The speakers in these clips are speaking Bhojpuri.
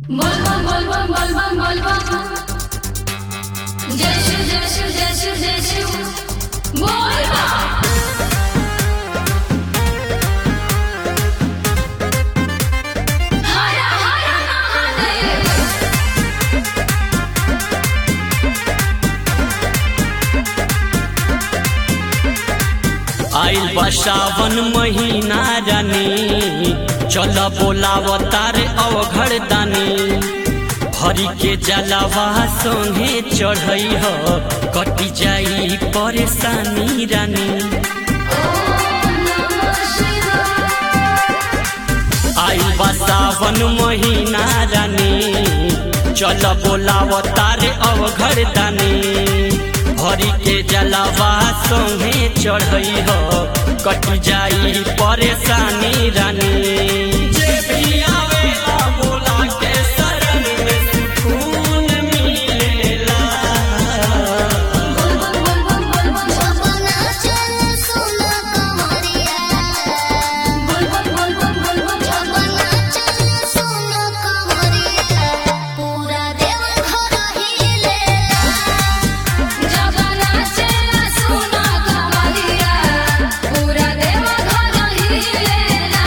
बोलबम बोलबम बोलबम बोलबम जय शिव जय शिव जय शिव जय शिव बोलबम हर हर महादेव आइल बा सावन महीना रानी चल बोलाव तार अवघड़ दानी हरि के जलावा संगे चढ़ई ह कटी जाई परेशानी रानी नमः शिवाय आइल बा सावन महीना रानी चल बोलाव तार अवघड़ दानी हरि के जलावा संगे चढ़ई ह कटी जाई परेशानी रानी जे भी आवेला बोला के शरण में सुकून मिलेला बोलबम बोलबम बोलबम अपना चल सुन कमरिया बोलबम बोलबम बोलबम अपना चल सुन कमरिया पूरा देव घर हिलेला जगना चला सुना कमलिया पूरा देव घर हिलेला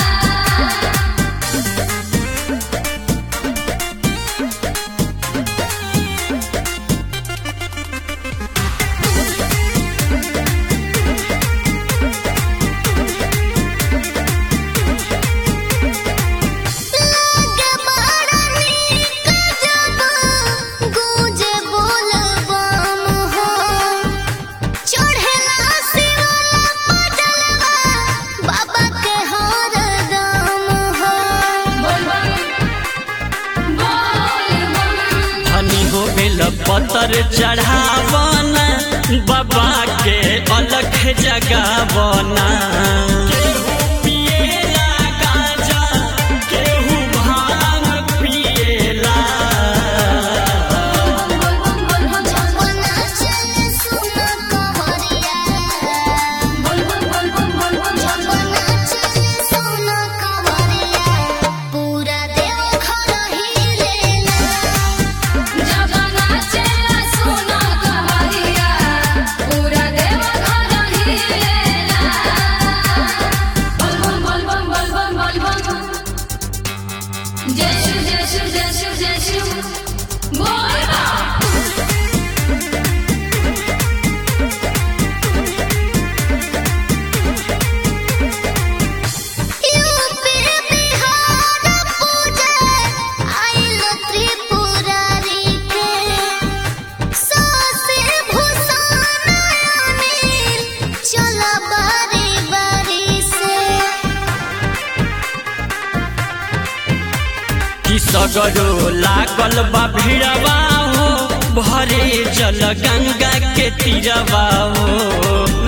लागे बड़ा नीक जब गूंजे बोलबम हो चढ़ेला शिवला पजलवा बाबा के हरदम हो बोलबम बोलबम धनी हो बेल पतर चढ़ावना बाबा के अलख जगावना केहू पिएला गांजा, केहू भांग पिएला। अपना चल सुन कमरिया अपना चल सुन कमरिया पूरा देव घर हिलेला जय शिव जय शिव जय शिव जय शिव बोल यूपी बिहार पूजा आइल त्रिपुरारी के सासे भूषण अनिल चल बारी बारी से कि सगरो लागल बा भिड़वा हो भरे जल गंगा के तीरवा हो